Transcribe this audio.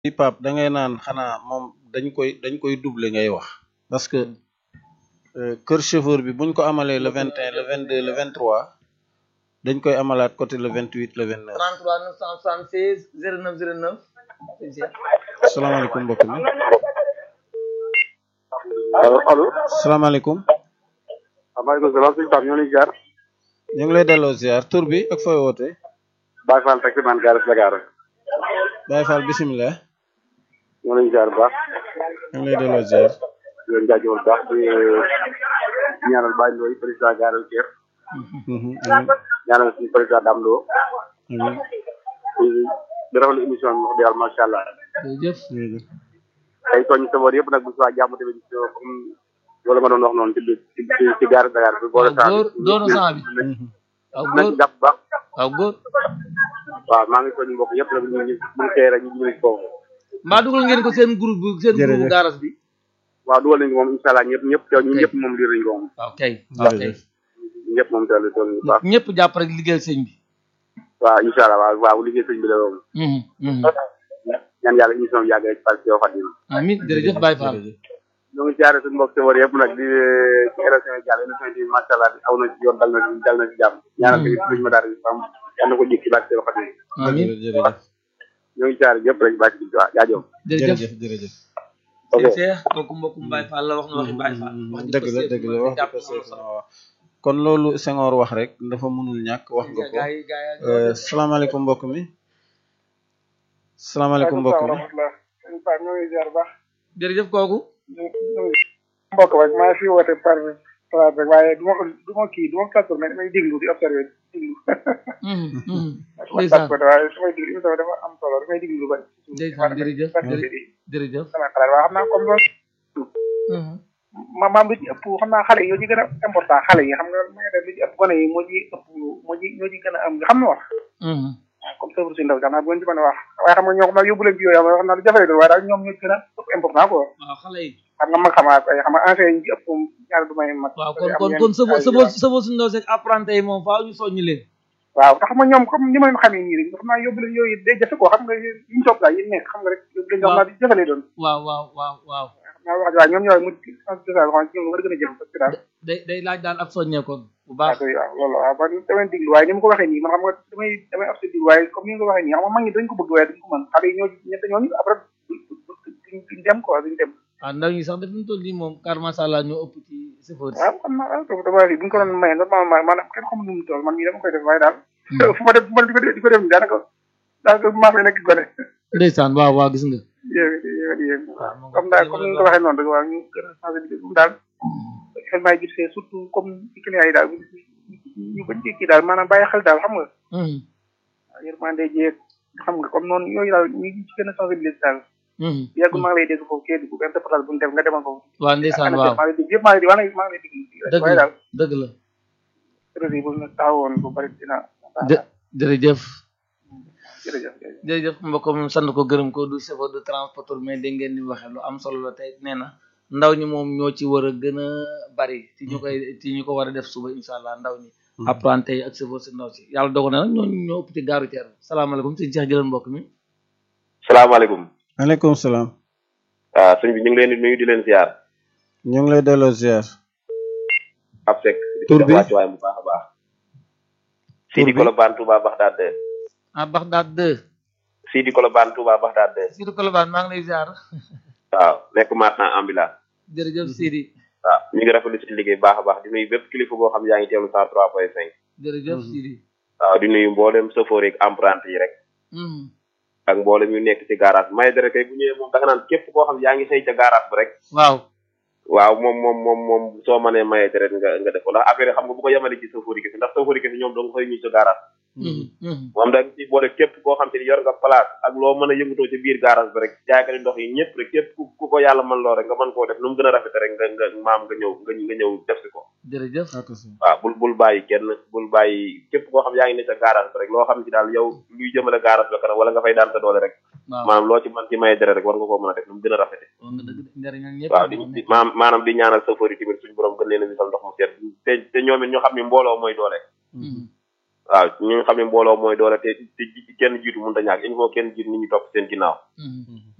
bi Pape da ngay naan xanaa moom dañ koy dañ koy doubler ngay wax parce que euh, kër chauffeur bi buñ ko amalee le vingt et un le vingt deux le vingt trois dañ koy amalaat côté le vingt huit le vingt neuf 33 976 09 09 sëñ Cheikh salaamaaleykum mbokk mi allo allo salaamaaleykum maaleykum salaam sëñ Pape ñoo ngi jaar ñu ngi lay delloo ziar tur bi ak fooy woote Baye Fall taxi man gaare Dakar Baye Fall bisimilah ñoo ngi jaar bu baax ñu ngi lay delloo ziar di leen jaajëfal bu baax di ñaanal Baye Ndoye président gaare Thiès Mhm, amiin ñaanal suñu président Dame Lo amiin di di rafetlu émission bi wax dëgg yàlla macha allah jërëjëf jërëjëf tey tooñ saboor yëpp nag bu subaa jàmm tamit comme loolu nga doon wax noonu ci ci ci ci gaare Dakar bi boole waaw góor doonu sang bi Mhm. waaw nañ góor ci jàpp bu baax waaw góor waaw maa ngi tooñ mbokk yëpp nag ñu ngi ñu ngi tey rek ñu ngi foofu mbaa dugal ngeen ko seen groupe bi seen Jërëjëf. groupe garas bi waaw dugal nañ ko moom incha allah ñëpp ñëpp teew ñun ñëpp moom liir nañ ko moom waaw kay waaw kay jërëjëf ñëpp moom teew nañ ko bu baax ñëpp jàpp rek liggéeyal sëñ bi waaw incha allah waaw waaw liggéey sëñ bi la moom Mhm, mhm. ñaan yàlla émission bi yàgg rek parce que yow Fatim amiin jërëjëf Baye Fall jërëjëf ñoo ngi jaare suñu mbokk sawar yëpp nag di ci élection yi jàll élection yi macha allah aw na ci yoon dal na ci dal na ci jàmm ñaanal tamit suñu ma daal di am yal na ko jik ci bàcc yow Fatim amiin jërëjëf ñoo ngi jaare yëpp rek bàcc bi waaw jaajëf jërëjëf jërëjëf jërëjëf ok sëñ Cheikh kooku mbokkum Baye Fall la wax na waxi Baye Fall wax ji dëgg la ko dëgg la seetlu wax jàpp ko na seet solo. na wax kon loolu Senghor wax rek dafa mënul ñàkk wax nga ko gaa yi gaa yi Euh, salaamaaleykum mbokk mi salaamaaleykum mbokk mi sëñ Pape ñoo ngi ziar bu baax jërëjëf kooku mbokk rek maa ngi fi woote par place rek waaye du ma ko du ma kii du ma ko mais damay déglu di observé di déglu Mhm, mhm. ma ndeysaan tàggatoo waaye su may déglu émission bi dafa am solo damay déglu lu bari ndeysaan jërëjëf jërëjëf jërëjëf sama xalaat waaye xam naa comme loolu Mhm. ma maam lu ci ëpp xam naa xale yi ñoo ci gën a important xale yi xam nga ma nga def lu ci ëpp gone yi moo ci ëpp moo ci ñoo ci gën a am nga xam na wax Mhm. waaw comme sëfru si ndaw xam naa bu ngeen ci mën a wax waaye xam nga ñoo xam naa yóbbu leen ci yooyu xam nga wax naa lu jafe la doon waaye daal ñoom ñoo ci gën a ëpp important quoi waaw xale yi xam nga mag xamaat ay xam nga ancien yi ci ëpp moom ñaar du may mag waaw am kon kon yenn kon sëbo ay- sëbo sëbo suñu ndaw seeg apprenti yi moom faaw ñu soññi leen waaw te xam nga ñoom comme ni ma leen xamee nii rek xam naa yóbbu leen yooyu day jafe quoi xam nga yi ñu topp daal yi nekk xam nga rek yóbbu leen ñoom naa di jafe lay doon waaw waaw waaw waaw xam naa wax waaw ñoom ñooy mu sensibilisation xam ñoom war a gën a jëf parce que daal day day laaj daal ak soññee kon bu waaw baax kay waaw loolu waaw man damay diglu waaye ni ma ko waxee nii man xam nga damay damay ab diglu waaye comme ni nga ko waxee nii xam nga mag ñi dañ ko bëgg waaye duñ ko mën xale yi ñoo ñett ñooñu après duñ duñ dem quoi duñ dem waaw ndaw ñi sax daf ñu toll nii moom car macha allah ñoo ëpp ci chauffeur waaw xam naa waaw dama wax buñ ko doon maye normalement maanaam kenn xamul nu mu toll man mii dama koy def waaye daal fu ma def fu ma di ko def di ko def nii daanaka daanaka maa fay nekk gone ndeysaan waaw waaw gis nga yéen yéen yéen waaw moom comme daal comme ni nga ko waxee noonu rek waaw ñu gën a sensibiliser moom daal xel maay gisee surtout comme ci client yi daal ñu bañ ci kii daal maanaam bàyyi xel daal xam nga Mhm, waaw yërmande jeeg xam nga comme noonu yooyu daal ñu ngi ci gën a sensibiliser daal mhm. yàgg maa ngi lay dégg foofu kii dugg benn reportage bu ñu def nga demal foofu waaw ndeysaan waaw maa ngi lay dégg yëpp maa ngi lay dégg maa ngi lay dégg dëgg waaye la daal dëgg la réseau yi bu ñu taxawoon bu bari dina jë- jërëjëf jërëjëf jërëjëf mbokk moom sant ko gërëm ko du chauffeur du transporteur mais dégg ngeen ni mu waxee lu am solo la tey nee na ndaw ñi moom ñoo ci war a gën a bari ci ñu koy ci ñu ko war a def suba incha allah ndaw ñi apprenti yi ak chauffeur si ndaw si yàlla dogal na nag ñoo ñoo ëpp ci gaaru teer salaamaaleykum sëñ Cheikh jëlal mbokk mi salaamaaleykum maaleykum salaam waaw sëñ bi ñu ngi leen di nuyu di leen ziar ñu ngi lay delloo ziar ab sek Tur bi? wàcc waay bu baax a baax Sidi bi? Kolobaan Touba Baxdaad de ah Bagdad 2 Sidi Kolobaan Touba Baxdaad de Sidi Kolobane maa ngi lay ziar waaw nekk maintenant ambulant jërëjëf Sidi waaw ñu ngi rafetlu si liggéey bu baax a baax di nuyu bépp kilifa boo xam yaa ngi teewlu cent trois point cinq jërëjëf Sidi waaw di nuyu mboolem chauffeur yi ak apprenti yi rek Mhm. ak mboolem yu nekk ci garage may dara kay bu ñëwee moom da nga naan képp koo xam yaa ngi xëy ca garage ba rek waaw waaw moom moom moom moom soo mënee maye deret nga nga def ko ndax affaire yi xam nga bu ko yemale ci chauffeur yi kese ndax chauffeur yi kese ñoom doo nga xëy ñu ca garage Mhm, mhm. moom da nga ci boole képp koo xam te ni yor nga place ak loo mën a yëngatoo ci biir garage bi rek jaaykati ndox yi ñëpp rek képp ku ku ko yàlla mën loo rek nga mën koo def nu mu gën a rafete rek nga nga maam nga ñëw nga nga ñëw def si ko jërëjëf waaw bul bul bàyyi kenn bul bàyyi képp koo xam yaa ngi ne sa garage bi rek loo xam ci daal yow luy jëmale garage ba kanam wala nga fay daan sa doole rek waaw maanaam loo ci mën ci maye dere rek war nga koo mën a def nu mu gën a rafete wax nga dëgg de njëriñal ñëpp waaw di di maam maanaam di ñaanal chauffeur yi tamit suñu borom gën leen a misal ndox mu seet te te ñoom it ñoo xam ni mbooloo mooy doole Mhm. waaw ñu nga xam ne mbooloo mooy doole te te kenn jiitu mënut a ñàkk il faut kenn jiitu nit ñi topp seen ginnaaw